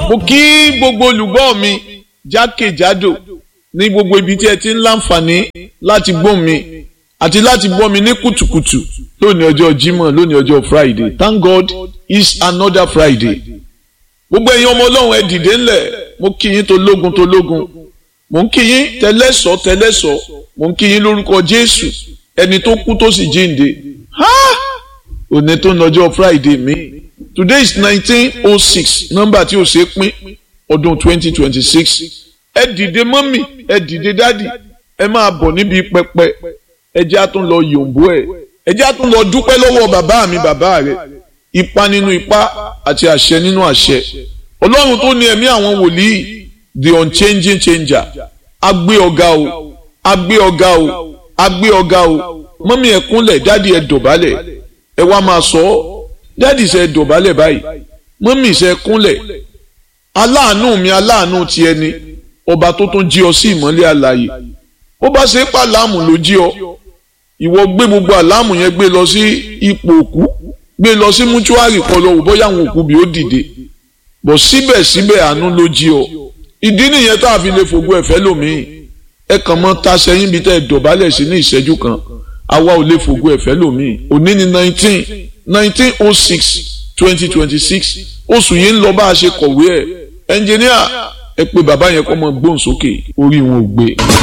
mo kí gbogbo olùgbọ́ mi jákèjádò ní gbogbo ibi tí ẹ ti ń láǹfààní láti gbọ́ mi àti láti gbọ́ mi ní kùtùkùtù lónìí ọjọ́ Jímọ̀ lónìí ọjọ́ Friday thank God it's another Friday gbogbo ẹ̀yin ọmọ ọlọ́run ẹ dìde ńlẹ̀ mo kí yín tó lógun tó lógun mo ń kí yín tẹlẹ́sọ̀ tẹlẹ́sọ̀ mo ń kí yín lórúkọ Jésù ẹni tó kú tó sì jíǹde òní tó ń lọ́jọ́ Friday mi today is nineteen oh six nọ́mbà tí ó ṣe é pín ọdún twenty twenty six ẹ dìde mọ́mì ẹ dìde dádì ẹ máa bọ̀ níbi pẹpẹ ẹ jẹ́ á tún lọ yòǹbó ẹ̀ ẹ jẹ́ á tún lọ dúpẹ́ lọ́wọ́ bàbá mi bàbá rẹ̀ ipa nínú ipa àti àṣẹ nínú àṣẹ ọlọ́run tó ní ẹ̀mí àwọn wòlíì the unchanging changer agbé ọ̀gá o agbé ọ̀gá o agbé ọ̀gá o mọ́mí ẹ kúnlẹ̀ dádì ẹ dọ̀bálẹ̀ ẹ wá máa sọ ọ́ dádì ṣe dọ̀bálẹ̀ báyìí mọ́mí ṣe kúnlẹ̀ aláàánú mi aláàánú ti ẹni ọba tó tún jí ọ sí ìmọ́lẹ̀ àlàyé ó bá ṣe pa láàmù ló jí ọ ìwọ gbé gbogbo àlámù yẹn gbé lọ sí ipò òkú gbé lọ sí mútúárì kan lọ wò bóyá àwọn òkú bí ó dìde bọ̀ síbẹ̀síbẹ̀ àánú ló jí ọ ìdí nìyẹn tá a fi lè fògo ẹ̀fẹ́ lòmíì ẹ kàn mọ́ ta sẹ́yìn bí tẹ́ ẹ dọ̀bálẹ̀ sí ní ìṣẹ́jú kan àwa ò lè fògo ẹ̀fẹ́ lòmíì òní ni nineteen nineteen oh six twenty twenty six oṣù yìí ń lọ bá a ṣe kọ̀wé ẹ̀ ẹnjìníà ẹ pé bàbá yẹn kọ́ mọ gbóhùn sókè orí wọn ò gbé.